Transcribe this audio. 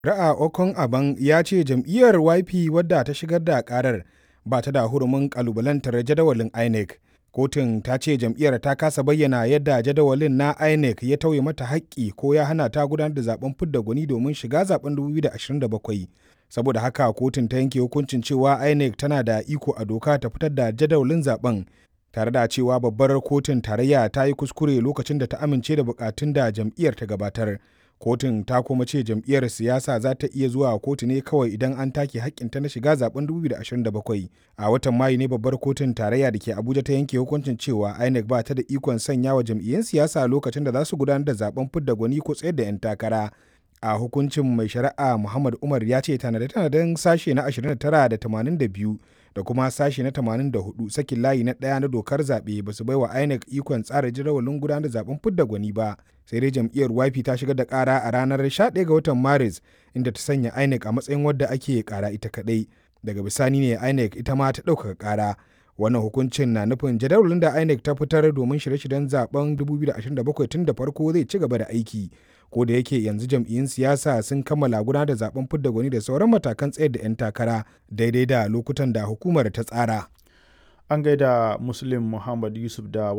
Ra'a Okon Aban ya ce jam'iyyar YP wadda ta shigar da karar ba ta da hurumin kalubalantar jadawalin INEC. Kotun ta ce jam'iyyar ta kasa bayyana yadda jadawalin na INEC ya tauye mata haƙƙi ko ya hana ta gudanar da zaben fidda gwani domin shiga zaben 2027. Saboda haka kotun ta yanke hukuncin cewa INEC tana da iko a doka ta fitar da jadawalin zaben tare da cewa babbar kotun tarayya ta yi kuskure lokacin da ta amince da bukatun da jam'iyyar ta gabatar. Kotun ta kuma ce jam'iyyar siyasa za ta iya zuwa kotu ne kawai idan an take haƙƙinta na shiga zaben 2027. A watan Mayu ne babbar kotun tarayya da ke Abuja ta yanke hukuncin cewa INEC ba ta da ikon sanya wa jam'iyyun siyasa lokacin da za su gudanar da zaben fidda gwani ko tsayar da 'yan takara. A hukuncin mai shari'a Muhammad Umar ya ce tanade-tanaden sashe na 29 da 82 da kuma sashe na 84 sakin layi na ɗaya na dokar zaɓe ba su baiwa INEC ikon tsara jadawalin gudanar da zaben fidda gwani ba. Sai dai jam'iyyar YP ta shigar da ƙara a ranar 11 ga watan Maris inda ta sanya INEC a matsayin wadda ake ƙara ita kaɗai. Daga bisani ne INEC ita ma ta ɗaukaka ƙara. Wannan hukuncin na nufin jadawalin da INEC ta fitar domin shirye-shiryen zaben 2027 tun da farko zai ci gaba da aiki. Ko da yake yanzu jam'iyyun siyasa sun kammala gudanar da zaben fidda gwani da sauran matakan tsayar da 'yan takara daidai da lokutan da hukumar ta tsara. An gaida Muslim Muhammad Yusuf da